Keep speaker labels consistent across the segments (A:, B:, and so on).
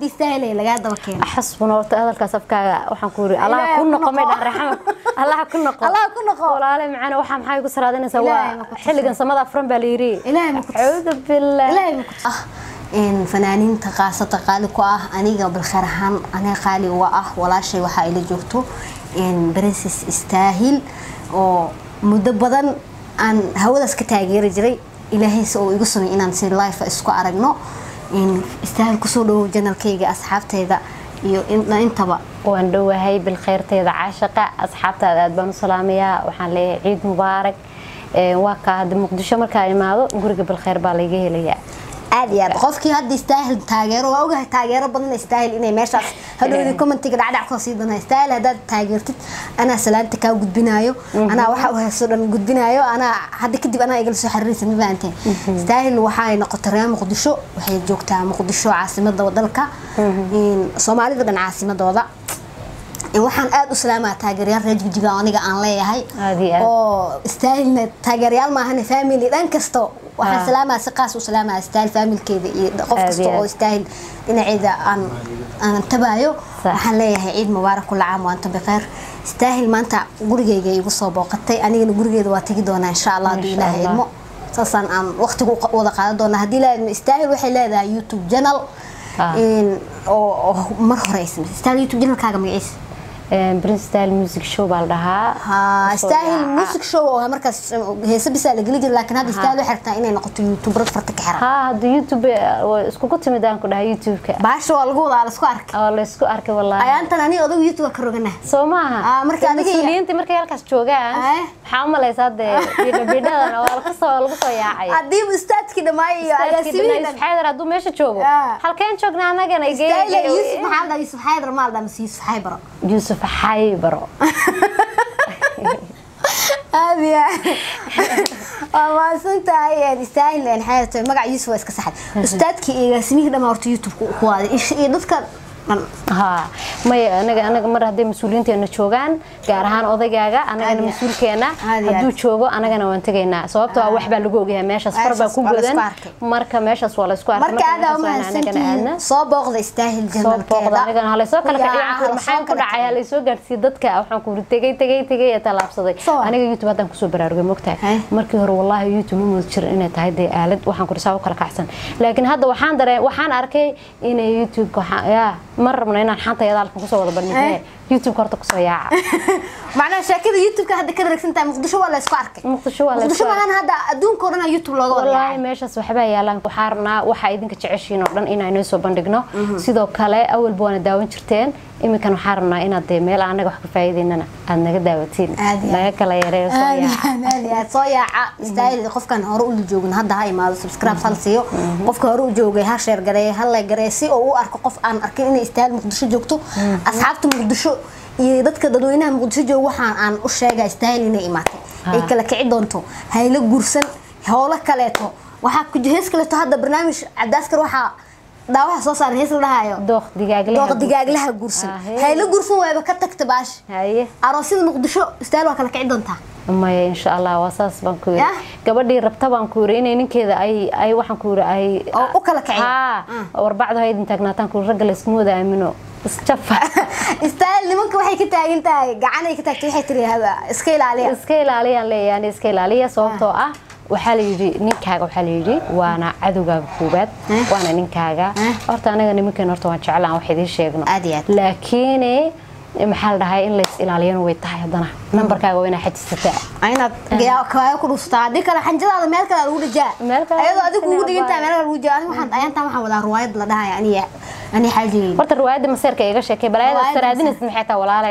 A: istaahilay lagaa daba keeno
B: xasbuna horta hadalkaas afkaaga waxaan ku yiri allah
A: Ilaahay
B: ku
A: ku
B: noqo
A: noqo.
B: may raxmo allah ku noqo
A: Allah ku noqo.
B: walaale macana waxa maxay ku saraadinaysaa
A: Ilaahay ma
B: waa
A: ku tusin.
B: xilligan samada afran baa la yiri
A: Ilaahay ma ku tusin.
B: a'uudu billah
A: ilaahay ma ku ah in fanaaniinta qaasata qaali ku ah aniga balkheer ahaan aniga qaali uga ah walaashay waxaa ila joogto in princess istaahil oo muddo badan aan hawadaas ka taageeri jiray ilaahayse oo igu samay inaan si life isku aragno in istaahil kusoo dhawow janalkayga asxaabteyda iyo in- intaba
B: waan dhowahay bilkhayrteeda caashaqa asxaabtaada aad baan u salaamayaa waxaan leeyahay ciid mubaarak Ee, waa kaa hadda muqdisho markaa imaado guriga bilkhayr baa layga helayaa
A: aad iyo aad qofkii hadda istaahil taageero waa ogahay taageero badan istaahil inay meeshaas hadhowdii commentiga dhacdhac kusoo sii dana istaahil haddaad taageertid anaa salaanta kaa gudbinaayo anaa waxa u hayso dhan gudbinaayo anaa hadda kadib anaa igala soo xiriiraysa ma fahanteen istaahil waxay noqotay reer muqdisho waxay joogtaa muqdisho caasimada dalka In soomaalida dhan caasimadooda In waxaan aad u salaamaa taageerayaal reer jigjiga oo aniga aan leeyahay
B: Aad iyo aad.
A: oo istaahilna taageerayaal maahane family dhan kasto waxaan
B: Ah.
A: salaamaa si qaas u salaamaa istaahil familkeeda iyo qof
B: Aad
A: kasta
B: iyo
A: oo
B: aad.
A: istaahil dhinaceeda aan aan tabaayo
B: Sax.
A: waxaan leeyahay ciid mubaarak kula caam waanta bikheer istaahil maanta gurigeyga igu soo booqatay anigana gurigeeda waa tegi doonaa insha allah hadduu
B: Insha
A: ilaahay
B: Allah.
A: idmo saasaan aan waqtiga u qa- wada qaadan doonaa haddii ilaahay idmo istaahil waxay leedahay youtube channel
B: Ah.
A: in- oo oo mar hore ay samaysay istaahil youtube channelkaaga magaciisa
B: Een, prince style music show baa la dhahaa
A: ha
B: Kusoo
A: istaahil
B: yaaca.
A: music show oo markaas heese bisaa la geli jiray laakiin hadda istaahil waxay rabtaa inay noqoto youtuberad farta ka xiran
B: haa hadda youtube eh, waa iskugu timid aan ku dhahay youtube-ka
A: baasha waa lagu wadaa la isku arkay
B: oo la isku arkay wallaahi
A: ayaantan aniga odagu youtube ka rogana
B: soo maaha
A: Ah, marka
B: Dee
A: adiga iyo-
B: mas-uuliyiinta markay halkaas joogaan
A: Eh?
B: maxaa u malaysaa dee bidhabidhadan waa lagu soo lagu soo yaacay
A: haddii ustaadkii dhammaay iyo agaasimihiin
B: yusuf xaydar hadduu meesha joogo
A: Ah.
B: halkeen joognaa anagana
A: istaahil yusuf maxaa la dhahaa yusuf xaydar maa la dhahaa mise yusuf xaybaro
B: yusuf xaybaro
A: aad iyo waa mahadsan tahay istaahil xaydar magaca yusuf waa iska saxay ustaadkii iyo agaasimihii dhammaa horta youtube ku waaday iyo dadka dhan
B: haa maya anaga anaga mar hadday mas-uuliyiinteena joogaan gaar ahaan odaygaaga anagana
A: Aad iyo-
B: mas-uulkeena
A: aad iyo
B: hadduu
A: aad.
B: joogo anagana waan tegaynaa sababtoo ah wax baa lagu ogyahay meeshaas far baa
A: Meeshaas
B: ku
A: waa la isku
B: godan
A: arkay.
B: marka meeshaas waa la isku arkay
A: marka aad aa
B: meeshaas waa in anagana aadna
A: umahadsantihiin soo booqda istaahil
B: soo booqda anigana halaysoo kala
A: Ku
B: kiciyo
A: yaaca,
B: waxaan maxaa ku dhacay halaysoo gaarsiiyey dadka waxaan ku tegay tegay tegay ee tallaabsaday
A: Soo.
B: aniga youtube haddaan kusoo baraarugay mogtahay
A: Heh.
B: markii hore wallaahi youtube ma moodi jirin inay tahay dee aalad waxaan ku dhisaa u kala kacsan laakiin hadda waxaan dareen waxaan arkay inay youtube yaa ma rabno inaan xanta yadaalkan kusoo wada bandhigay
A: Eh.
B: youtube horta kusoo yaaca
A: macnaha sheekada youtube-ka hadda ka dharagsan tahay muqdisho waa la isku arkay
B: muqdisho waa la
A: muqdisho
B: isku
A: maahan hadda adduunka oo dhan aa youtube looga wada
B: wallaahi
A: yaacay
B: meeshaas waxbaa yaalaan waxaa rabnaa waxaa idinka jeceshiin oo dhan inaan inoo soo bandhigno sidoo kale awalba waana daawan jirteen iminkan waxaa rabnaa inaad dee meel aan anaga wax ka faa'iidaynana aad naga daawatiin
A: Aad iyo aad.
B: naga kala yareeyo soo
A: aad iyo
B: yaaca
A: aad, aad iyo aad. soo yaaca istaahil qofkan hore ula joogin hadda ha imaado subscribe hal siiyo qofka hore u joogay ha sheer gareeyo ha la gareeyo si oo u arko qof aan arkin inay istaahil muqdisho joogto asxaabta muqdisho iyo dadka dadweynaha muqdisho jooga waxaan aan u sheegaa istaahil inay imaatay ay kala kici doonto haylo guursan howlo kaleeto waxaa ku hees kaleeto hadda barnaamij cabdaaskar waxaa daawaha soo saaray hees la dhahayo
B: dooq digaagle
A: dooqa digaaglaha guursan
B: Ah, hey.
A: haylo guursan waaba ka tagta baash
B: haye
A: aroosyada muqdisho istaahil waa kala kici doontaa
B: maya insha allah waa saas baan ku yiri
A: Yah.
B: gabadhii rabta baan ku yiri inay ninkeeda ay ay waxaan ku yiri ay
A: Oo u kala kiciyo.
B: haa warbacdu haydin taagnaataan ku ragga la iskuma wada aamino isjafa
A: istaahil nimanka waxay ka taagan tahay gacanay ka taagtay waxay tiri haba iska ilaaliya
B: iska ilaaliyaan leeyahay iska ilaaliya sababtoo ah waxaa la yidhi ninkaaga waxaa la yidhi waana cadowgaaga koobaad
A: Eh.
B: waana ninkaaga
A: Eh.
B: horta anaga nimankeena horta waan jeclaan wax idiin sheegno
A: Aad iyo aad.
B: laakiin maxaa la dhahay in lays ilaaliyana way tahay haddana nambarkaaga waa inaa xajisataa
A: Waa inaad kawaayo ku dhuftaa haddii kale xanjadaada meel kale lagu dhajaa
B: Meel kale
A: ayadoo adiga kugu
B: lagu
A: dhigantaa meel kale lagu dhajaa aniga waxaan ayaantaan waxaan wadaa ruwaayad la dhahaya aniga ani xaajigeyga
B: horta riwaayadda maseerka iga sheekay balaayada
A: Riwaayadda
B: saraadinaysa maxay tahay walaale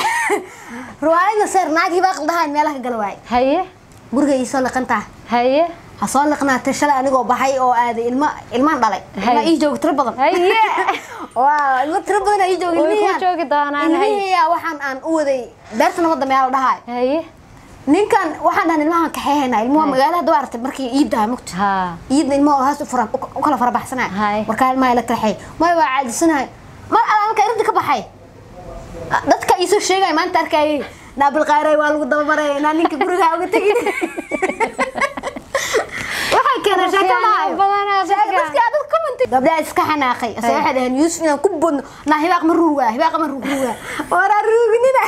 A: ruwaayadna seer naag hibaaq dhahayn meelaha ka gala waaye
B: haye
A: guriga ii soo liqantaa
B: haye
A: ha soo liqnaatay shalay anigoo baxay oo aaday ilma ilmaan dhalay ilma
B: Hay.
A: ii jooga tiro badan
B: haye
A: waa ilmo tiro badan aa ii jooga
B: Way ku
A: ilmihiyaan
B: joogi doonaan, hay.
A: ilmihiyaa waxaan aan u waday beerta nabadda meel la dhahayo
B: haye
A: ninkan waxaan dhahan ilmahan kaxeehaynaa ilmuha
B: Hay.
A: magaalada hadda waa aragtay markii iiddaha mugta
B: haa
A: iidna ilmaha haas u fura u kala fara baxsanaya
B: Hay.
A: markaa ilmaha la kaxeey maya waa caadisanahay mar alla markaa irinta ka baxay dadka iisoo sheegaya maanta arkayay naabil qaaray waa lagu dabamaraya inaa ninka guriga uga tegin waxay keeneen sheeko
B: Waxyaalo
A: dhahayo
B: badan aa
A: Sheeko-
B: dadka-
A: dadka dad comment gabdhaha iska xanaaqay ase waxay dhaheen yuusuf inaan ku bodno naa hibaaq ma ruugaa hibaaq ma ruugaa waraa ruuginina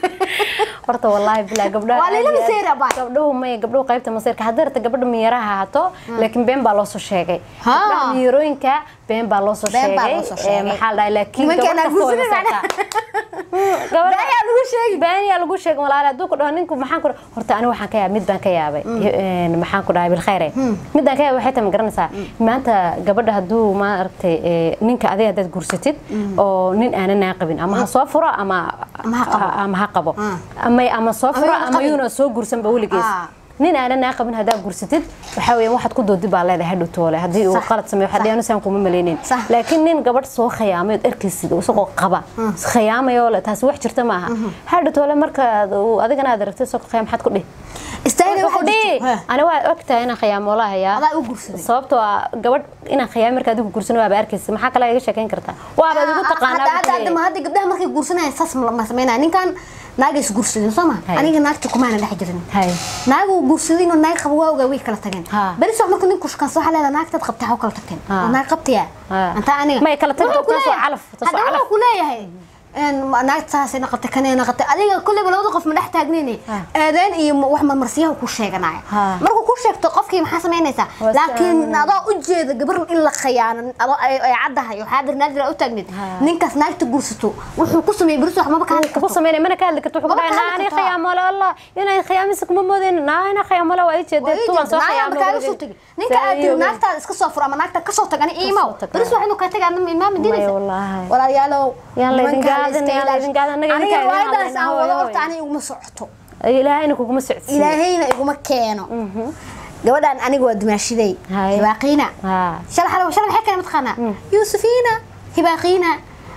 B: horta wallaahi bilaa gabdhaha
A: Waa layla
B: aad iyo aad-
A: maseera baa.
B: gabdhuhu may gabdhuhu qaybta maseerka haddii rabta gabadha miyaraha haato laakiin been baa loo soo sheegay
A: Ha.
B: gabdhaha miyarooyinka been baa loo soo
A: Been baa
B: sheegay
A: loo soo
B: ee,
A: sheegay.
B: maxaa la dhahay laakiin
A: Nimanka
B: gabadh
A: inaan
B: kasta way
A: guursanin
B: maseertaa gabadha
A: Been lagu sheegi
B: been yaa lagu sheegay walaal hadduu ku dhaho ninku maxaan ku dhahay horta aniga waxaan ka yaabay mid baan ka yaabay Een, maxaan ku dhahay bilkhayre mid baan ka yaabay waxay tahay ma garanaysaa maanta gabadha hadduu maaragtay ee, ninka adiga haddaad guursatid oo nin aanan naa qabin ama ha soo furo ama
A: Ama ha qabo.
B: ama ha qabo
A: Ah.
B: ama ama soo furo
A: yuuna
B: ama
A: qabin.
B: yuuna soo guursanba weligiis
A: Ah.
B: nin aanan naa qabin haddaad guursatid waxaa weeyaan waxaad ku doodi baa leedahay hadhow toole haddii uu
A: Sax.
B: qalad sameeyo waxaa dhiyan saan kuma malaynin
A: Sax.
B: laakiin nin gabadh soo khiyaamay ood arkaysid oo isagoo qaba khiyaamayoo le taasi wax jirta maaha hadhow toole markaad uu adigana aad aragtid isagoo khiyaam maxaad ku dhihi
A: istaahil
B: Wuxuu
A: waxa
B: dhihi
A: jirto
B: ani waa ogtahay inaan khiyaamo lahayaa
A: adaa u guursaday
B: sababtoo ah gabadh inaan khiyaam markaa adigu guursano waaba arkaysa maxaa kale iga sheekayn kartaa waaba adigu taqaanaa
A: hadda
B: buu
A: hadda
B: leeyahay.
A: hadda hadda gabdhaha markay guursanayaan saas ma ma sameynaya ninkan naaga is guursadeen soo ma
B: Hay.
A: aniga naagta kumaana dhex jirin
B: Hay.
A: naagu guursaday inuu naag qabo waa ogaa way kala tageen
B: Ha.
A: beri soo marka ninku shaqansa waxaa leedahay naagtaad qabtay xaw kala tagteen
B: Ha.
A: oo naag qabtaya
B: Ha.
A: anta aniga
B: May kala tagto,
A: Wuxuu ku
B: taas waa
A: leeyahay-
B: calaf, taas waa
A: hadda
B: calaf.
A: wuxuu ku leeyahay een naagta saasay naqatay kanay naqatay adiga kulleyba labada qof ma dhex taagnayne
B: Ha.
A: aadeen iyo wax marmarsiyaha ku sheeganaya
B: Ha.
A: markuu ku sheegto qofkii maxaa samaynaysaa
B: Waa
A: laakiin
B: saan-
A: adoo u jeeda gabar in la khiyaano adoo ay ay caddahay oo xaadir naadir u taagneed
B: Ha.
A: ninkaas naagta guursato wuxuu ku sameeyay beriso wax maba ka hadli
B: kugu
A: karto
B: sameynay mana ka hadli karto wuxuu
A: Maba
B: dhahay
A: ka hadli
B: naa ani
A: kartaa.
B: khiyaamole allah inay khiyaamisa kuma moodeen naa ina khiyaamole waa ii
A: Waa
B: jeedee
A: ii
B: tuwan soo
A: jeeda, naagta kaaga soo tegi. ninka aad tiri naagtaada iska soo fur ama naagta kasoo tag ani iimaw
B: tag.
A: beris wax inuu kaa tagaa imaama
B: Maya
A: diinaysa
B: wallaahi.
A: walaalayaalow
B: Yaan la idin
A: nimankaa
B: gaadin,
A: iska
B: yaan la
A: ilaali.
B: idin gaadin, annaga
A: aniga
B: idinkaa idin
A: riwaayadaas
B: hadlayna,
A: aan
B: hooyo,
A: wado
B: hooyo.
A: horta aniga iguma socoto
B: ilaahayna kuguma socodsiin
A: ilaahayna iguma keeno gabadhan aniga waa dumaashiday
B: Hay.
A: hibaaqiina
B: haa
A: shala xalo shala maxay kale mataqaanaa yuusufiina hibaaqiina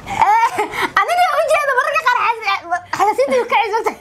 A: aniga ujeeda mararka qaar xasasiinta ka cisota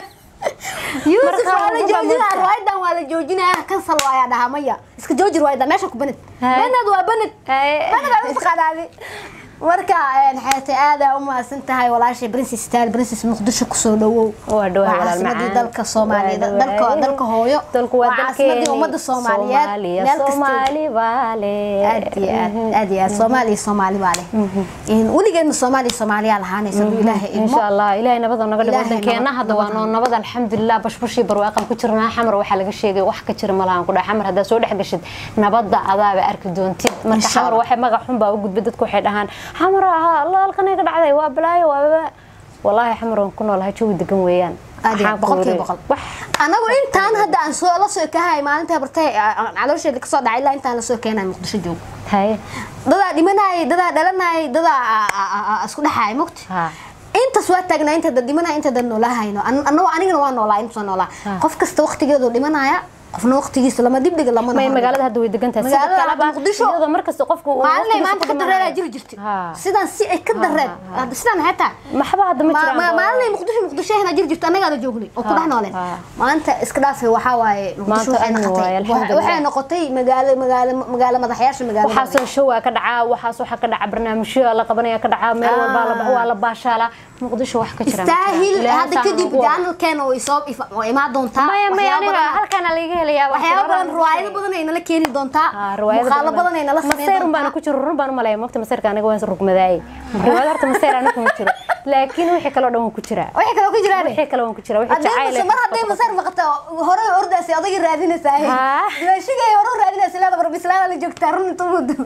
A: yuusuf
B: Marka
A: waa la
B: ugu baa
A: joojinaa
B: moodtaa.
A: riwaayadan waa la joojinaa kansal waayaa dhahaa maya iska jooji riwaayadan meesha ku banid
B: Hay.
A: banad waa banad
B: Hay.
A: banad aa utaqaanaadi marka xeete aada u mahadsan tahay walaashay princess taal princess muqdisho kusoo dhawow
B: waa dhawahay walaal
A: caasimadii
B: macaan.
A: dalka soomaaliyeed
B: Waa
A: dalka
B: dhawahay.
A: dalka hooyo
B: dalku waa
A: caasimadii
B: dalkeeni
A: ummadda soomaaliyeed
B: Soomaaliya,
A: meel kasta
B: soomaali baale
A: aad iyo aad aad iyo aad soomaaliya soomaali baa leh In weligeedna soomaaliya soomaaliyaa lahaanaysa hadduu ilaahay idmo
B: insha allah ilaahay nabada naga dhigo
A: Ilaahay
B: wadankeena
A: nabad-
B: hadda waa noo nabad alxamdulilah bashbashii barwaaqan ku jirnaa xamar waxaa laga sheegay wax ka jira malahan ku dhahay xamar haddaa soo dhex gashid nabadda adaaba arki doontid marka
A: Insha
B: xamar
A: Allah.
B: waxay magac xun baa u gudbay dadku waxay dhahaan xamar ahaa allah halkan ka dhacday waa balaayo waa walaahi xamar waan ku noolahay jawi degan weeyaan
A: aad iyo aad
B: Maxaan ku
A: boqolkiiba
B: yiri?
A: boqol
B: wax
A: anagu intaan hadda aan soo la soo kahay maalinta bartay aan caloosheeda kasoo dhacay ilaa intaan la soo keenay muqdisho joog
B: haye
A: dadaa dhimanayay dadaa dhalanayay dadaa a- a- a- a- isku dhexaay mogti
B: ha
A: intaas waa taagnaa inta dad dhimanaya inta dad noolaahayno anagoo anigana waa noolaa inta noolaa
B: Ah.
A: qof kasta waqtigeedu dhimanaya qofna waqtigiisa lama dibdhiga lama
B: may magaalada hadda way degan tahay
A: Magaalada
B: sidoo kaleba
A: hadda Muqdisho.
B: iyadoo markasta qofku uu
A: maalinay
B: waqtigiisa
A: maanta
B: ku
A: ka dareeraa
B: dhimanayo.
A: jiri jirtay
B: Ha.
A: sidaan si ay ka
B: Ha,
A: dareen
B: ha, ha.
A: hadda sidaan maxay tahay
B: maxba hadda ma jiraan oo-
A: maalinay muqdisho muqdisho hena jiri jirto annagaana joognay oo ku
B: Ha,
A: dhex nooleen
B: ha.
A: maanta iska dhaafay waxaa waaye muqdisho
B: Maanta
A: waxay
B: amni
A: noqotay
B: waaye, alxamdulillah.
A: waxay noqotay magaalo magaalo magaalo madaxyaasha magaalada
B: waxaasoo show aa ka dhacaa waxaas waxaa ka dhaca barnaamijyo la qabanaya ka dhacaa meel walba la- waa la baashaalaa muqdisho wax ka jira ma jiraan.
A: istaahil
B: Ilaahay
A: hadda
B: saan
A: kadib
B: ugu wado.
A: jaanalkeena way soo ifa- way imaan doontaa
B: maya maya
A: waxyaabo
B: aniga
A: badan-
B: halkaana laga helayaa wax
A: waxyaabo
B: badan
A: badan riwaayado badan ay nala keeni doontaa muuqaalo badan ay nala sameyn
B: maseer baana ku jiro run baan u maleeya mogta maseerka aniga waan rugmadaaye riwaayad horta maseer aniga kuma jiro laakiin wixii kaloo dhan waan ku jiraa
A: wixii kaloo ku jiraan
B: wixii kale waan ku jiraa wixii
A: haddii
B: jacayl
A: mase mar hadday maseer maqato hore ordaasi odagii raadinaysaa
B: Haa.
A: dimaashigay hore u raadinaysa leeda barbislaada la joogtaa run inta muddo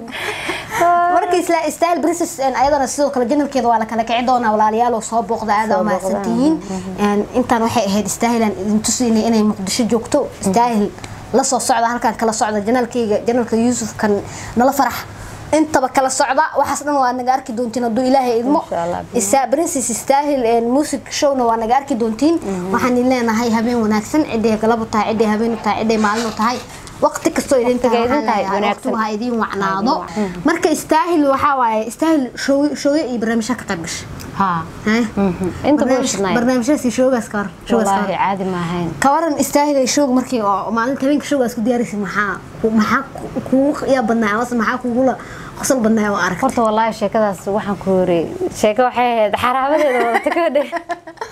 A: marka isla istaahil princess een, ayadana sidoo kale janalkeeda waa la kala kici doonaa walaalayaal oo soo booqda aada
B: Soo
A: u mahadsan
B: booqdaan.
A: tihiin Een, intaan waxay ahayd istaahilan idin tusinay inay muqdisho joogto istaahil la soo socda halkan kala socda janalkayga janalka yuusuf kan nala farax intaba kala socda waxaas dhan waa naga arki doontiin hadduu ilaahay idmo
B: Insha Allah.
A: isaa princess istaahil een, music showna waa naga arki doontiin waxaan idin leenahay habeen wanaagsan ciday galab u tahay ciday habeen u tahay ciday maalin u tahay waqti kastoo idin tahay
B: Waqtiga idin
A: waxaan
B: tahay
A: leeyahay
B: wanaagsan.
A: waqtigu ha idin wacnaado marka istaahil waxaa waaye istaahil show- showyo iyo barnaamijyo ka qayb gashay
B: haa
A: Hee?
B: inta
A: Barnaamij-
B: buushidnay
A: barnaamijyadaas iyo showgaas ka war showgaas ka
B: wallaahi
A: war
B: caadi ma ahayn
A: kawaran istaahil ay show markii oo maalinta habeenka showgaas ku diyaaraysa maxaa ku- maxaa ku- kugu yaa badnaa amase maxaa kugula qosol badnaa oo arag
B: horta wallaahi sheekadaas waxaan ku yiri sheeko waxay ahayd xaraabadeeda wadata ka dhe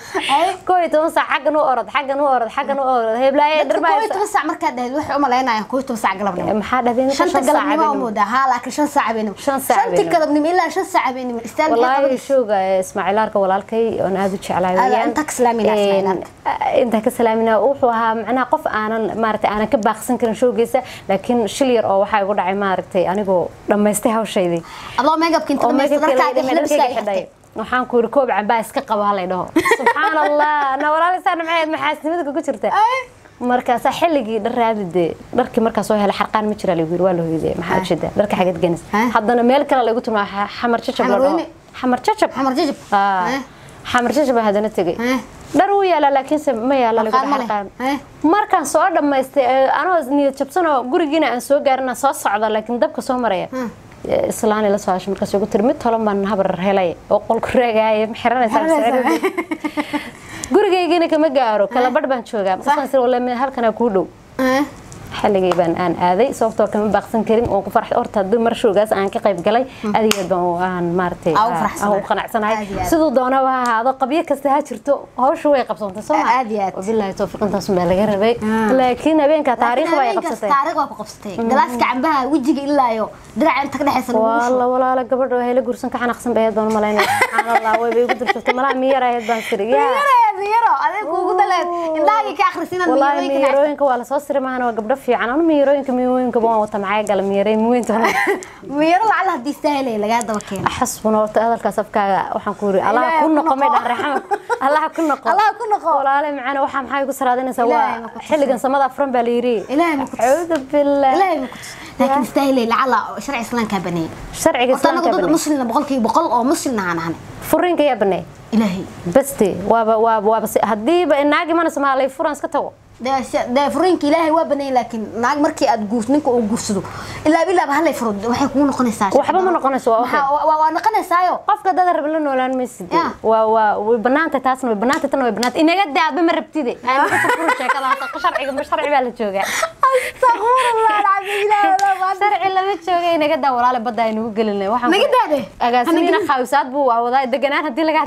B: koo iyo toban saac xaggan u orod xaggan u orod xaggan u orod heblaaye
A: dadka koo iyo
B: dhirmaa
A: toban saac markaad dhahayd waxay u malaynayaan koo iyo toban saac galabnimo
B: maxaa dhahdeen
A: shanta galabnimo u moodaa haa laakiin shan saac habeenimo
B: Shan saac
A: shanti
B: habeenimo.
A: galabnimo ilaa shan saac habeenimo istaal maxay
B: والله
A: qabanaysaa?
B: شوقة اسماعيل ارك walaalkay oon aad u jeclahay
A: Aad-
B: weeyaan
A: inta ka salaamina Ismaaciil
B: Een, inta ka salaamina wuxuu ahaa macnaha qof aanan maaragtay aanan ka baaqsan karin showgiisa laakiin shil yar oo waxaa igu dhacay maaragtay anigoo dhammaystay hawshaydii
A: adoo meegabka inta
B: oo
A: dhamaysta
B: makeup-ka
A: dharkaaga
B: la-
A: xilibska
B: dharkayga xidhay waxaan ku yiri koob cambaa iska qabo halay dhaho subxaan allah na walaalisa maxayd maxaasnimada kugu jirta markaasaa xilligii dhar raadide dharkii markaa soo helay xarqaan ma jira lagu yiri waa la hoyday maxaa ujeeda dharka xageed genis
A: Ah.
B: haddana meel kale lagu tumaa xamar jajab la
A: Xamar
B: dhaho
A: weyne?
B: xamar jajab
A: xamar jajab
B: Ah.
A: Eh.
B: xamar jajab baa haddana tegay
A: Eh.
B: dhar wuu yaalaa laakiinse ma yaala lagu
A: Xarqaan ma leh.
B: xarqaan
A: Eh.
B: markaan soo dhammaystay ee, anoo niyad jabsanoo gurigiina aan soo gaarina soo socda laakiin dabka soo maraya ee, islaani la soo hashay markaas ugu tiri mid tolan baan habar helay oo qolku reegaya ma xiranaysaa
A: Xiranaysaa.
B: gurigaygina kama gaaro kala badh baan joogaa markaasaan sir wala halkanaa kuu dhow
A: Eh.
B: xilligii baan aan aaday sababtoo kama baaqsan karin oo ku farx horta haddii mar showgaas aan ka qayb galay aad iyo aad baan u- aan maaragtay
A: Aa, u
B: aan
A: faraxsanahay.
B: u qanacsanahay
A: Aad iyo aad.
B: siduu doonaba ha ahaado qabyo kasta ha jirto hawshu way qabsantay soo ma
A: Aad iyo aad.
B: wabilaahi tawfiiq intaas baa laga rabay
A: Ah.
B: laakiin habeenka taariikh
A: Laakiin
B: bay
A: habeenkaas
B: qabsatay
A: taariikh waa ku qabsatay galaaska cambaha wejiga ilaa iyo diraca inta ka dhexaysa lagu
B: walla
A: shubo
B: walaala gabadha waxay la guursan ka xanaaqsan bay ahayd baan u malaynaya subxaan allah way bay igu durjoogtay malaha miyar ahayd baan tiri yaa
A: miyaro miyaro adeeg kuugu daleed indhahaagii ka akhrisin inaad
B: والله
A: miyarooyinka nacayso.
B: ميروينك ولا صوصر معنا وقبل في عنا ميروينك ميروينك بون وطا معايا قال ميرين وين تهنا
A: miyaro lacala haddii istaahilay lagaa daba keeno
B: حسبنا وقت هذا الكاسب كا وحن كوري الله
A: إلهي
B: كنا
A: كنا
B: قمي
A: قو.
B: رحمة الله كنا قو
A: الله كنا قو.
B: ولا علي معنا وحن حاجة قصر هذا
A: إلهي
B: سوا
A: ما كنت
B: حلقة سمدا فرن باليري
A: إلهي ما كنت
B: أعوذ بالله
A: ilaahay ma ku tus laakiin istaahilay lacala sharci islaamkaa baneeyay
B: شرعي
A: horta
B: قصر
A: anagu dad
B: كابني
A: muslina boqolkiiba boqol oo muslina aan ahanay
B: فرينك يا بني
A: ilaahay
B: بستي وابا وابا وابا هدي الناقي ما نسمع لي فرن سكتوا
A: dee se- dee furiinka ilaahay waa baneeyay laakiin naag markii aad guurs ninka uu guursado ilaa bilaaba halay furo waxay kugu noqonaysaa
B: waxba ma noqonayso, waa okay.
A: Maxaa- waa waa noqonaysaayo
B: qofka dad rab la noolaan maysid
A: Yeah.
B: waa waa way banaanta taasna way banaanta tan way banaanta inaga daadba ma rabtide aan ka furo sheekadaas sharciga ma sharci baa la joogaa
A: astaghfirullah alcasiim ilaahay walaa waa
B: sharci lama jooga inaga daa walaale badda ay nagu gelinay waxaan
A: naga daade
B: agaasimiina khaawisaad buu wadaa deganaan haddii lagaa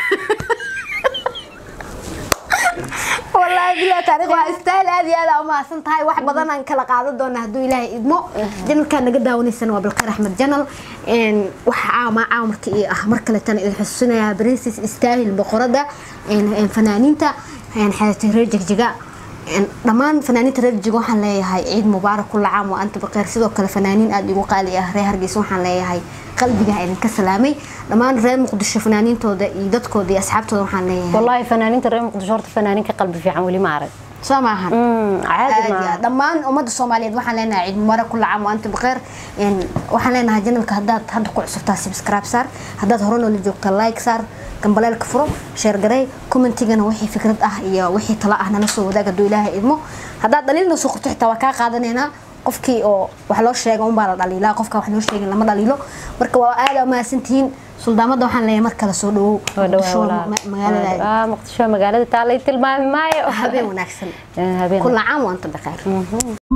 A: والله بلا تاريخ واستاهل هذه هذا وما سنتهاي واحد بدنا ان كلا قاعده دونا هدو الهي ادمو جنل كان نقد داونيسن وبالخير احمد جنل ان وحا ما عامرك اي اه مركله تن اذا حسنا برنسس استاهل بقرده ان ان فنانينتا ان حياتي رجق جقا ان dhamaan fanaaniinta reer jigo waxaan leeyahay ciid mubaarak kulla caam wa anta baqeer sidoo kale fanaaniin aad igu qaali ah reer hargeysa waxaan leeyahay qalbiga idinka salaamay dhammaan reer muqdisho fanaaniintooda iyo dadkooda iyo asxaabtooda waxaan leeyahay
B: wallaahi fanaaniinta reer muqdisho horta fanaaniinka qalbi fiican weli ma arag
A: soo maahan
B: caadi
A: aad
B: ma
A: iyo- dhammaan ummadda soomaaliyeed waxaan leenahay ciid mubaarak kulla caam wa anta baqeer Een, waxaan leenahay janalka haddaad hadda ku cusubtaa subscribe saar haddaad hore noola joogta like saar gambaleelka furo sheer garey commentigana wixii fikrad ah iyo wixii talo ah nala soo wadaag hadduu ilaahay idmo haddaad dhaliil noo soo qorto xitaa waa kaa qaadanaynaa qofkii oo wax loo sheega unbaa la dhaliilaa qofka wax loo sheegin lama dhaliilo marka waa aada mahadsantihiin suldaamada waxaan leeyahay mar kale soo dhawow
B: Waa dhawaa
A: Muqdisho
B: walaal.
A: ma- magaalada
B: Ah, muqdisho magaalada taalay tilmaami maayo
A: habeen wanaagsan
B: habeen
A: kulla caam wa anta baqeer